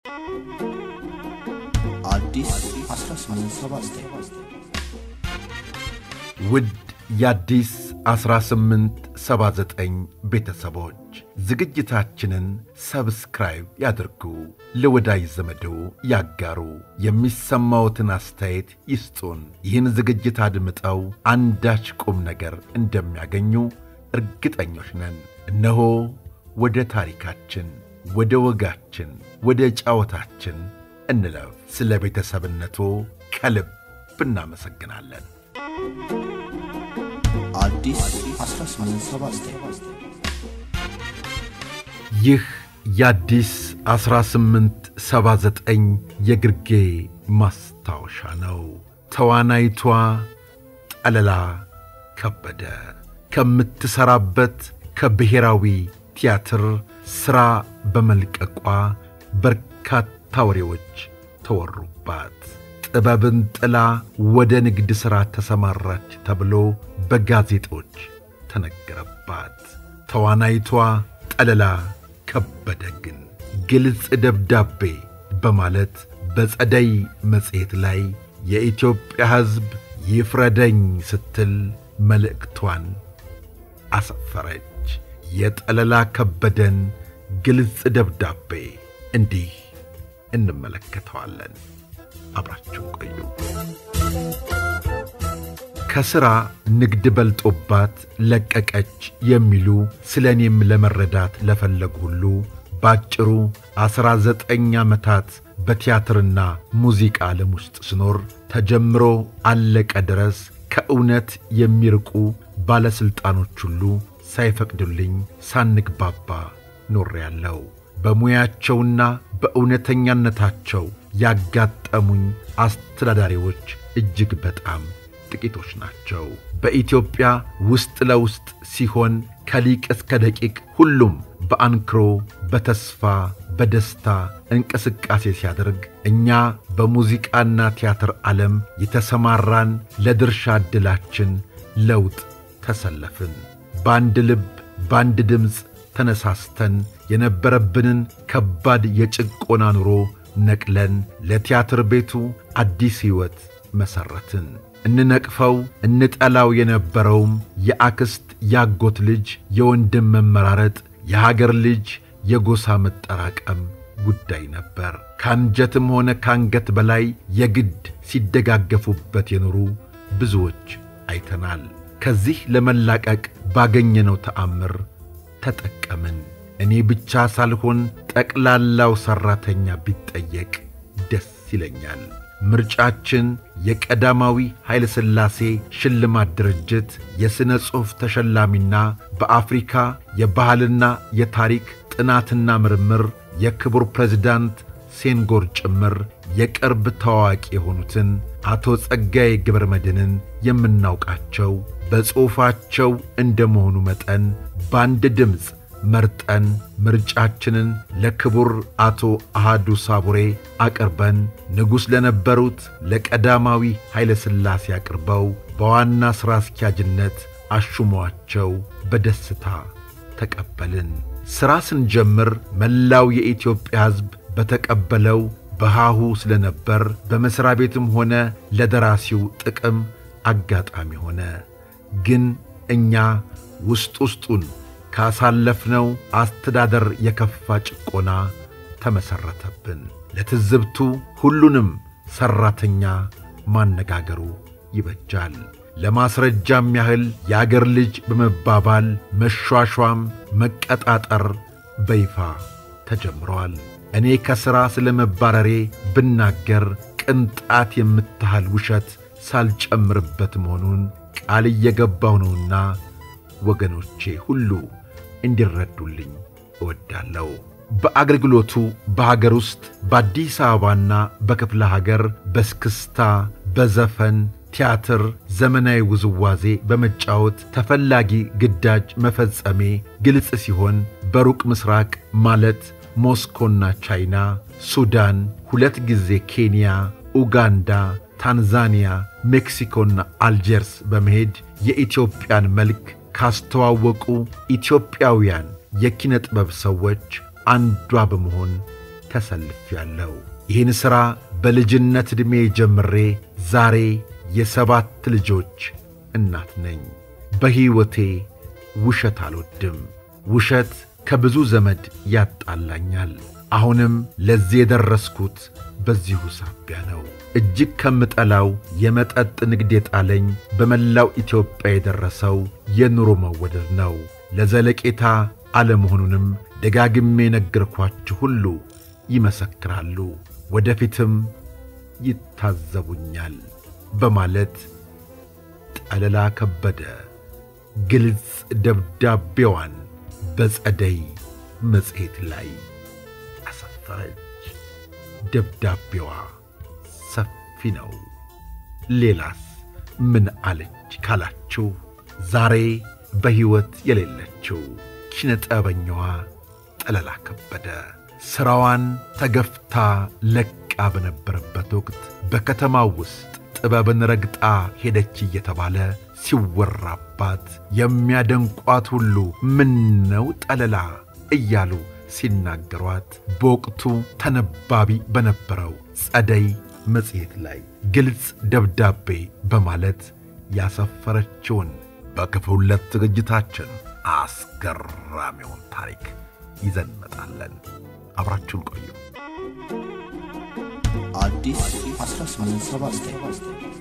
አዲስ 1879 ውድ የአዲስ 1879 ቤተሰቦች ዝግጅታችንን ሰብስክራይብ ያድርጉ፣ ለወዳጅ ዘመዶ ያጋሩ፣ የሚሰማዎትን አስተያየት ይስጡን። ይህን ዝግጅት አድምጠው አንዳች ቁም ነገር እንደሚያገኙ እርግጠኞች ነን። እነሆ ወደ ታሪካችን፣ ወደ ወጋችን፣ ወደ ጫወታችን እንለፍ። ስለ ቤተሰብነቶ ከልብ እናመሰግናለን። አዲስ 1879 ይህ የአዲስ 1879 የግርጌ ማስታወሻ ነው። ተዋናይቷ ጠለላ ከበደ ከምትሠራበት ከብሔራዊ ቲያትር ሥራ በመልቀቋ በርካታ ወሬዎች ተወሩባት። ጥበብን ጥላ ወደ ንግድ ሥራ ተሰማራች ተብሎ በጋዜጦች ተነገረባት። ተዋናይቷ ጠለላ ከበደ ግን ግልጽ ደብዳቤ በማለት በጸደይ መጽሔት ላይ የኢትዮጵያ ሕዝብ ይፍረደኝ ስትል መልእክቷን አሰፈረች። የጠለላ ከበደን ግልጽ ደብዳቤ እንዲህ እንመለከተዋለን። አብራችሁ ቆዩ። ከሥራ ንግድ በልጦባት ለቀቀች የሚሉ ስለ እኔም ለመረዳት ለፈለጉ ሁሉ ባጭሩ ዐሥራ ዘጠኝ ዓመታት በቲያትርና ሙዚቃ ዓለም ውስጥ ስኖር ተጀምሮ አለቀ ድረስ ከእውነት የሚርቁ ባለሥልጣኖች ሁሉ ሳይፈቅዱልኝ ሳንግባባ ኖሬያለሁ። በሙያቸውና በእውነተኛነታቸው ያጋጠሙኝ አስተዳዳሪዎች እጅግ በጣም ጥቂቶች ናቸው። በኢትዮጵያ ውስጥ ለውስጥ ሲሆን ከሊቅ እስከ ደቂቅ ሁሉም በአንክሮ በተስፋ በደስታ እንቅስቃሴ ሲያደርግ እኛ በሙዚቃና ቲያትር ዓለም የተሰማራን ለድርሻ ዕድላችን ለውጥ ተሰለፍን። በአንድ ልብ በአንድ ድምፅ ተነሳስተን የነበረብንን ከባድ የጭቆና ኑሮ ነቅለን ለቲያትር ቤቱ አዲስ ሕይወት መሠረትን። እንነቅፈው እንጠላው የነበረውም የአክስት ያጎት ልጅ የወንድም መመራረጥ፣ የሀገር ልጅ የጎሳ መጠራቀም ጉዳይ ነበር። ከአንጀትም ሆነ ከአንገት በላይ የግድ ሲደጋገፉበት የኖሩ ብዙዎች አይተናል። ከዚህ ለመላቀቅ ባገኘነው ተአምር ተጠቀምን። እኔ ብቻ ሳልሆን ጠቅላላው ሠራተኛ ቢጠየቅ ደስ ይለኛል። ምርጫችን የቀዳማዊ ኃይለ ሥላሴ ሽልማት ድርጅት የሥነ ጽሑፍ ተሸላሚና በአፍሪካ የባህልና የታሪክ ጥናትና ምርምር የክቡር ፕሬዝዳንት ሴንጎር ጭምር የቅርብ ታዋቂ የሆኑትን አቶ ጸጋዬ ገብረ መድኅንን የምናውቃቸው በጽሑፋቸው እንደ መሆኑ መጠን በአንድ ድምፅ መርጠን ምርጫችንን ለክቡር አቶ አሃዱ ሳቡሬ አቅርበን ንጉሥ ለነበሩት ለቀዳማዊ ኃይለ ሥላሴ አቅርበው በዋና ሥራ አስኪያጅነት አሹሟቸው በደስታ ተቀበልን። ሥራ ስንጀምር መላው የኢትዮጵያ ሕዝብ በተቀበለው በሃሁ ስለነበር በመሥሪያ ቤትም ሆነ ለደራሲው ጥቅም አጋጣሚ ሆነ። ግን እኛ ውስጥ ውስጡን ካሳለፍነው አስተዳደር የከፋ ጭቆና ተመሠረተብን። ለትዝብቱ ሁሉንም ሠራተኛ ማነጋገሩ ይበጃል። ለማስረጃም ያህል የአገር ልጅ በመባባል መሿሿም፣ መቀጣጠር በይፋ ተጀምረዋል። እኔ ከሥራ ስለ መባረሬ ብናገር ቅንጣት የምታህል ውሸት ሳልጨምርበት መሆኑን ቃል እየገባሁ ነውና ወገኖቼ ሁሉ እንዲረዱልኝ እወዳለሁ። በአገልግሎቱ በሀገር ውስጥ በአዲስ አበባና በክፍለ ሀገር በስክስታ፣ በዘፈን፣ ቲያትር፣ ዘመናዊ ውዝዋዜ በመጫወት ተፈላጊ ግዳጅ መፈጸሜ ግልጽ ሲሆን በሩቅ ምስራቅ ማለት ሞስኮና ቻይና፣ ሱዳን፣ ሁለት ጊዜ ኬንያ፣ ኡጋንዳ፣ ታንዛኒያ፣ ሜክሲኮና አልጀርስ በመሄድ የኢትዮጵያን መልክ ካስተዋወቁ ኢትዮጵያውያን የኪነ ጥበብ ሰዎች አንዷ በመሆን ተሰልፌያለሁ። ይህን ሥራ በልጅነት ዕድሜ ጀምሬ ዛሬ የሰባት ልጆች እናት ነኝ። በሕይወቴ ውሸት አልወድም። ውሸት ከብዙ ዘመድ ያጣላኛል። አሁንም ለዚህ የደረስኩት በዚሁ ሳቢያ ነው። እጅግ ከምጠላው የመጠጥ ንግድ የጣለኝ በመላው ኢትዮጵያ የደረሰው የኑሮ መወደድ ነው። ለዘለቄታ አለመሆኑንም ደጋግሜ የነገርኳችሁ ሁሉ ይመሰክራሉ፣ ወደፊትም ይታዘቡኛል በማለት ጠለላ ከበደ ግልጽ ደብዳቤዋን በጸደይ መጽሔት ላይ አሰፈረች። ደብዳቤዋ ሰፊ ነው። ሌላስ ምን አለች ካላችሁ ዛሬ በሕይወት የሌለችው ኪነጠበኛዋ ጠለላ ከበደ ሥራዋን ተገፍታ ለቃ በነበረበት ወቅት በከተማው ውስጥ ጥበብን ረግጣ ሄደች እየተባለ ሲወራባት የሚያደንቋት ሁሉ ምን ነው ጠለላ እያሉ ሲናገሯት በወቅቱ ተነባቢ በነበረው ጸደይ መጽሔት ላይ ግልጽ ደብዳቤ በማለት ያሰፈረችውን በክፍል ሁለት ዝግጅታችን አስገራሚውን ታሪክ ይዘን እንመጣለን። አብራችሁን ቆዩ። አዲስ 1879